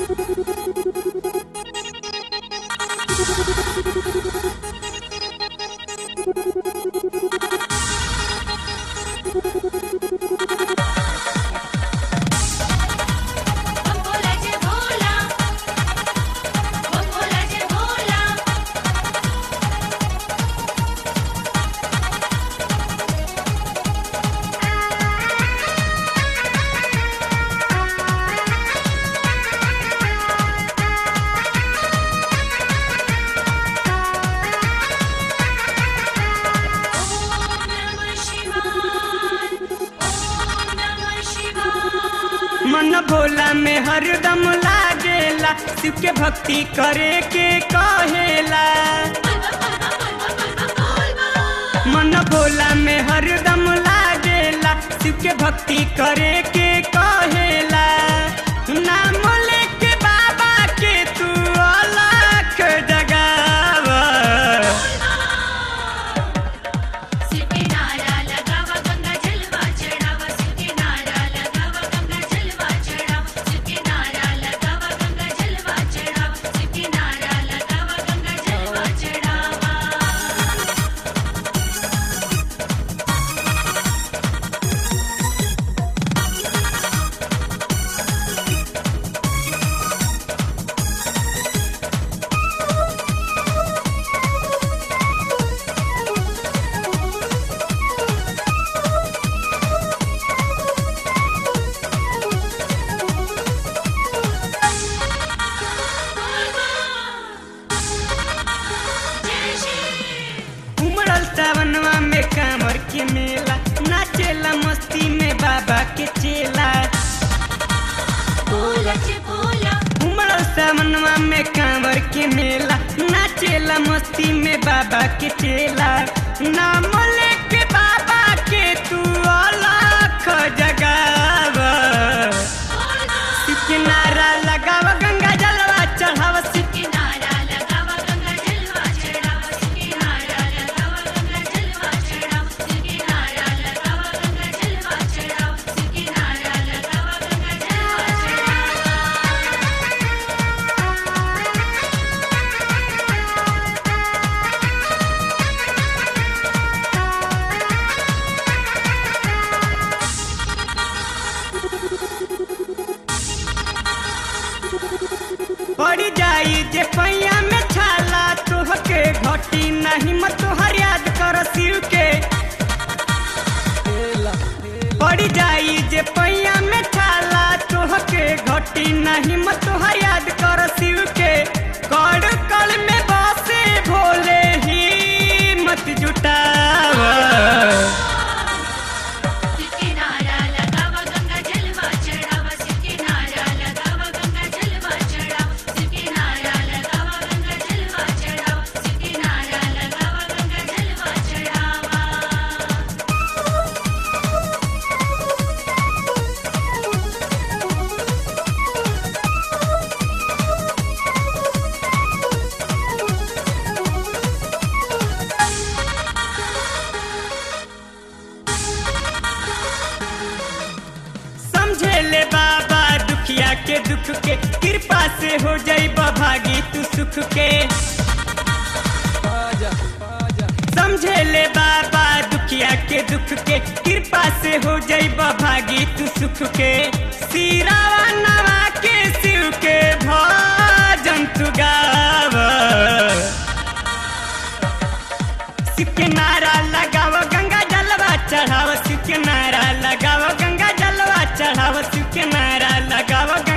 बम भोला जय भोला बम भोला जय भोला ओम नमः शिवाय ओम नमः शिवाय मन भोला में हरदम लागेला शिव के भक्ति करे के कहेला मन भोला में हरदम लागेला शिव के भक्ति करे के कहेला नाम लेके बाबा के तू अलख जगावा शिव के नारा लगावा गंगा जलवा चढ़ावा शिव के नारा लगावा गंगा जलवा चढ़ावा शिव के नारा लगावा गंगा जलवा चढ़ावा शिव के नारा लगावा गंगा जलवा चढ़ावा जय श्री उमड़ल सावनवा में कांवर के मेला नाचेला मस्ती में बाबा के चेला भोला जय भोला उमड़ल सावनवा में कांवर के मेला नाचेला मस्ती में बाबा के चेला नाम लेके बाबा के तू अलख जगावा के नारा लगावा गंगा जलवा चढ़ावा शिव के नारा लगावा गंगा जलवा चढ़ावा शिव के नारा लगावा गंगा जलवा चढ़ावा शिव के नारा लगावा गंगा जलवा चढ़ावा शिव के नारा लगावा गंगा जलवा पड़ जाई जे पैया में छाला तोहके घटी नहीं मत तोहर याद कर शिव के पड़ जाई जे पैया में छाला तोहके घटी नहीं मत तोहर याद कर शिव के कड़ कड़ में बसे भोले ही मत जुटावा शिव के नारा लगावा गंगा जलवा चढ़ावा शिव के नारा लगावा गंगा जलवा चढ़ावा शिव के नारा लगावा गंगा जलवा चढ़ावा शिव के नारा लगावा गंगा जलवा चढ़ावा समझे ले बाबा दुखिया के दुख के कृपा से हो जाई भागी तू सुख के समझे ले बाबा दुखिया के दुख के कृपा से हो जाई भागी तू सुख के सिरावा नवा के शिव के भजन तू गावा शिव के नारा लगाव गंगा जलवा चढ़ाव शिव के नारा लगाव गंगा जलवा चढ़ाव शिव के नारा लगाव गंगा